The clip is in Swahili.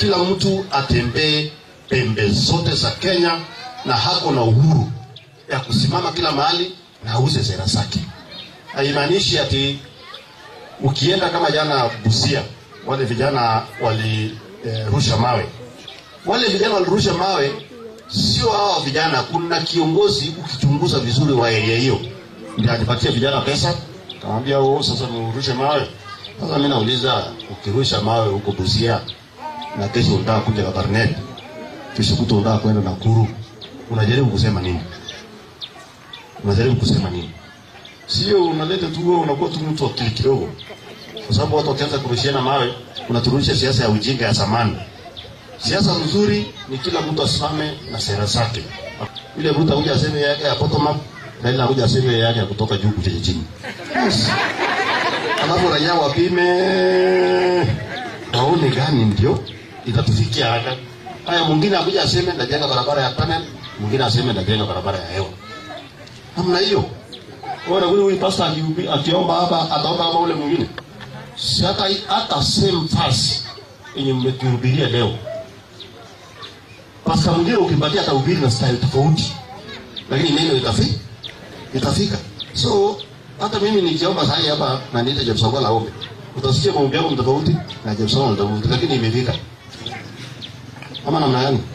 kila mtu atembee pembe zote za Kenya na hako na uhuru ya kusimama kila mahali na auze sera zake. Haimaanishi ati ukienda kama jana Busia, wale vijana walirusha eh, mawe. Wale vijana walirusha mawe, sio hawa vijana. Kuna kiongozi ukichunguza vizuri wa area hiyo, ndio anipatia vijana pesa, kamwambia wewe sasa mrushe mawe. Sasa mimi nauliza, ukirusha mawe huko Busia na kesho unataka kuja Kabarnet, kesho kuto unataka kwenda Nakuru, unajaribu kusema nini? Unajaribu kusema nini? Sio unaleta tu wewe unakuwa tu mtu akili kidogo, kwa sababu watu wakianza kurushiana mawe, unaturudisha siasa ya ujinga ya zamani. Siasa nzuri ni kila mtu asimame na sera zake. Ile Ruto akuja aseme yake ya bottom up, Raila akuja aseme yake ya kutoka juu kuja chini. Yes. Alafu raia wapime waone gani ndio itatufikia hata. Haya, mwingine akuja aseme ndajenga barabara ya tunnel, mwingine aseme ndajenga barabara ya hewa. Namna hiyo. Bora huyu huyu pastor akiubi- akiomba hapa ataomba kama ule mwingine. Si hata hata same verse yenye mmetuhubiria leo. Pastor mwingine ukimpatia atahubiri na style tofauti. Lakini neno itafika. Itafika. So hata mimi nikiomba sasa hapa na niite James Ogola ombe. Utasikia maombi yangu ni tofauti na James Ogola ni tofauti lakini imefika. Ama namna gani?